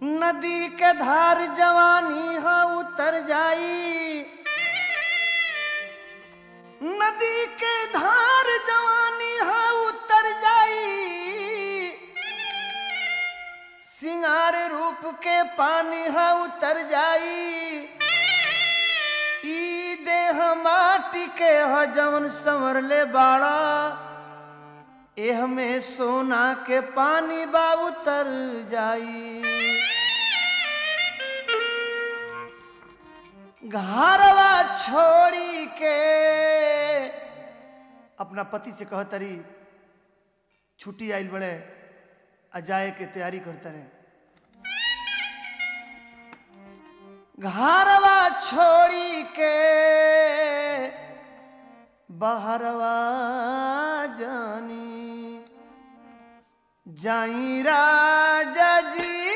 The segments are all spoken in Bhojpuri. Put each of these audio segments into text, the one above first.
नदी के धार जवानी ह उतर जाई नदी के धार जवानी ह उतर जाई सिंगार रूप के पानी ह उतर जाई ई देह माटी के ह जवन संवर ले बाड़ा एह में सोना के पानी बा उतर जाई घरवा छोड़ी के अपना पति से कह तरी छुट्टी आइल बड़े आ जाए के तैयारी करते रहे घरवा छोड़ी के बहरवा जानी जाई राजा जी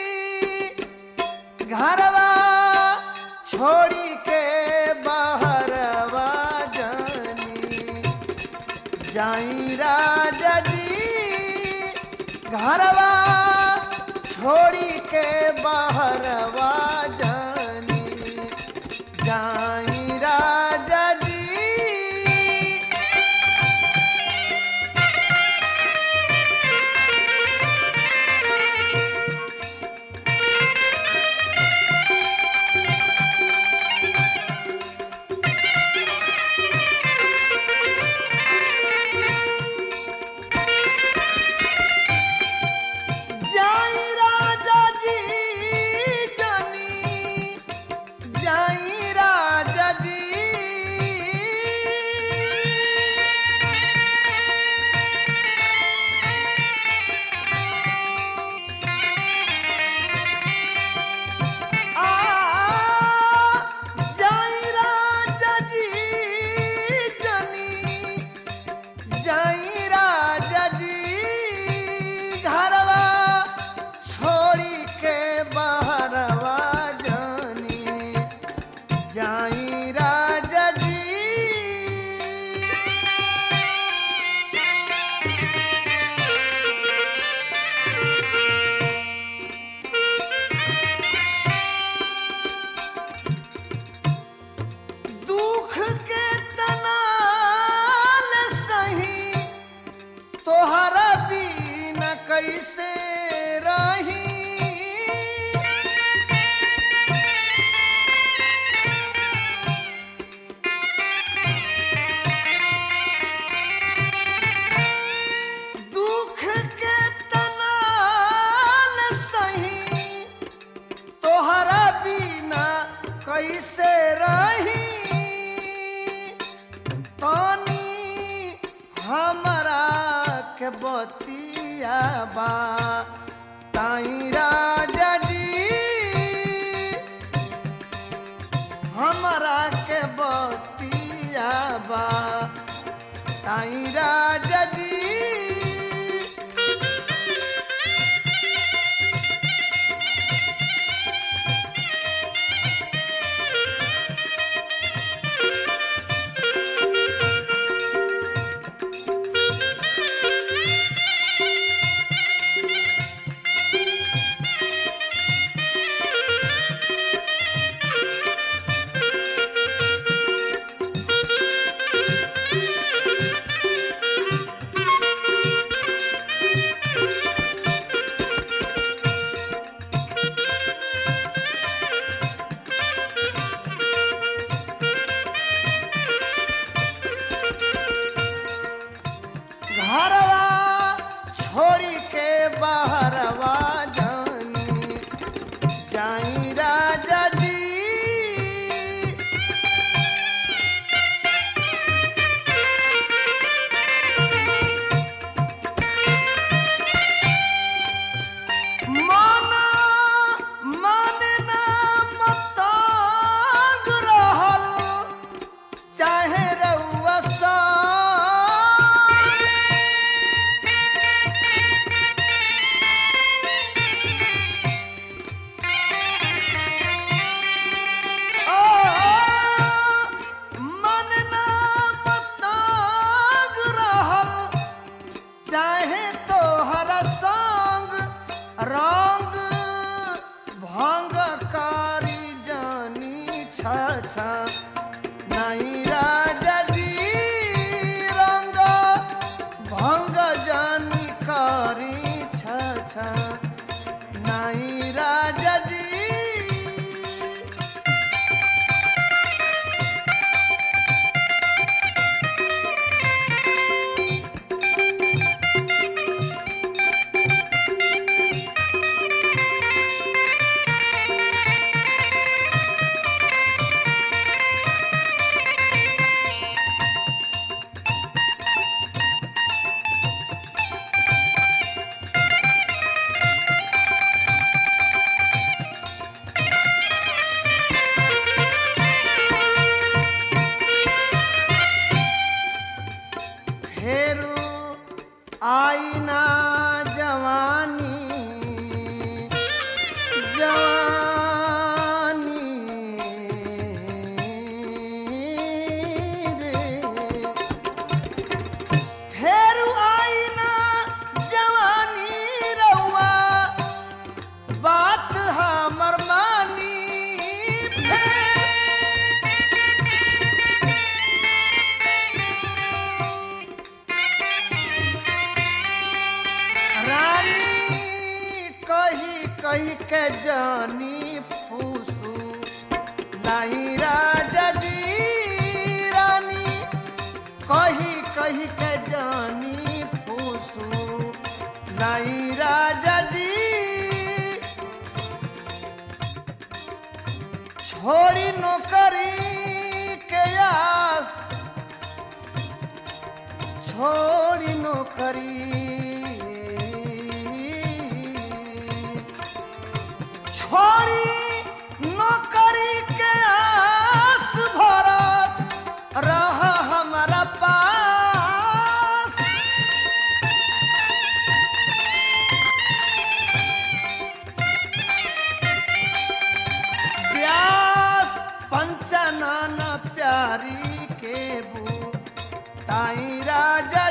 घरवा छोड़ी के बहरवा जानी जाई राजा जी घरवा छोड़ी के बहरवा जानी जाई राजा जी जाई राजा जी जानी जाई राजा जी आ जाई राजा जी जानी जाई राजा जी घरवा छोड़ी के बहरवा जानी जाई राजा जी दुख के तनाल सही तोहरा बीन कैसे रही दुख के तनाल सही तोहरा बीना कैसे रही तानी हमरा के बतिया बा ताई राजा जी हमरा के बतिया बा ताई राजा जी नहीं राजा जी फेरू आईना जवानी जवानी रे फेरू आईना जवानी रउआ बात हमर मानी फेर रानी कही कही के जानी फूसू नहीं राजा जी रानी कही कही के जानी फूसू नहीं राजा जी छोड़ी नौकरी के आस छोड़ी नौकरी छोड़ी नौकरी के आस भरत रह हमारा पास व्यास पंचनाना प्यारी के बू ताई राजा